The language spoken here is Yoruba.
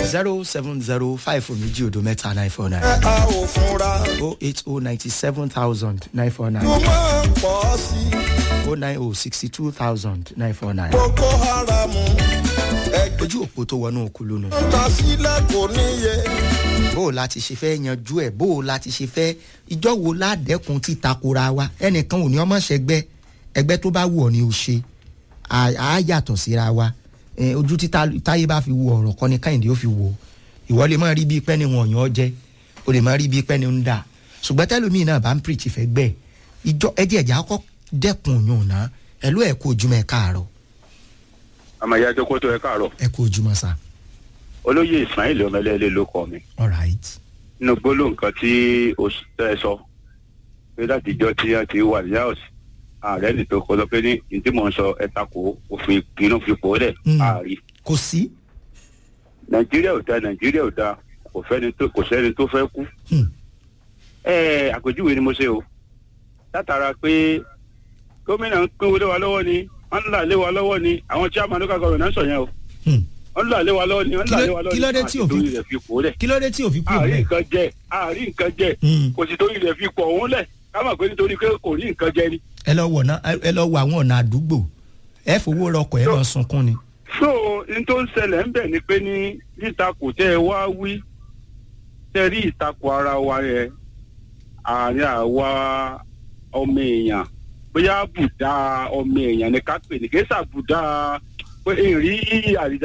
zero seven zero five méjì odò mẹ́ta nine four nine ẹ a ò fúnra oh eight oh ninety seven thousand nine four nine tó máa pọ̀ sí i oh nine oh sixty two thousand nine four nine. boko haram ẹgbẹ́ ojú òpó tó wọnú òkú lónà. ta sílẹ̀ kò níye bó o láti ṣe fẹ́ yanjú ẹ̀ bó o láti ṣe fẹ́ ìjọ wo ládẹ́kun ti takora wa ẹnìkan ò ní ọmọ ṣẹgbẹ́ ẹgbẹ́ tó bá wù ọ́ ni o ṣe à á yàtọ̀ síra wa Eh, ojú tí ta- táyé bá fi wo ọ̀rọ̀ kan ní káyìndé ó fi wò ó ìwọ lè má rí bíi pẹ́ni wọn yàn ọ́ jẹ́ o lè má rí bíi pẹ́ni ń dà ṣùgbọ́n tẹ́lómi náà bá ń pírìtì fẹ́ gbẹ́ ìjọ ẹjẹ́ ẹ̀já kọ́ dẹ́kun yòó ná ẹ̀lú ẹ̀ kó ojúmọ́ ẹ̀ káàárọ̀ àmọ́ ìyá ẹjọ́ kó tó ẹ káàárọ̀ ẹ̀ kó ojúmọ́ sa olóyè ismail ọmọlẹ́lẹ́ ló kọ́ mi alright nínú gbólóhùn kan tí o s- tẹ́ ẹ sọ pé láti ìjọ tí wọ́n ti wà ní house ààrẹ ní tó kọ́ lọ pé ní ní tí mò ń sọ ẹ takò òfin ìpinnu fipò lẹ̀ Mm. ààrí kò sí nàìjíríà ò da nàìjíríà ò da kò fẹ́ni tó kò sẹ́ni tó fẹ́ kú. Hmm. ẹ àpèjúwe ni mo ṣe o látara pé gómìnà ń pín owó lé wa lọ́wọ́ ni wọ́n ń là lé wa lọ́wọ́ ni àwọn chairman local government náà ń sọ yẹn o Hmm. wọ́n ń là lé wa lọ́wọ́ ni wọ́n ń là Kí ló- lé wa lọ́wọ́ kí ló dé tí àti òfin- torí rẹ̀ fipò lẹ̀ kí ló dé tí òfin kúrò àárín bẹ́ẹ̀ nǹkan jẹ àárín nǹkan jẹ Hmm. kò sì torí rẹ̀ fipò òun lẹ̀ ká mọ̀ pé nítorí pé kò rí nǹkan jẹ ni. ẹ lọ wọ̀ náà ẹ lọ wọ àwọn ọ̀nà àdúgbò ẹ fowó rọkọ̀ ẹ lọ sunkún ni. so n tó ń ṣẹlẹ̀ ń bẹ̀ ni pé ní nítakò tẹ́ ẹ wá wí tẹ́ rí ìtakò ara wa yẹn àárín àwa ọmọ èèyàn bóyá bùdá ọmọ èèyàn ni ká pè ní kí sàbùdá pé èrí àrídá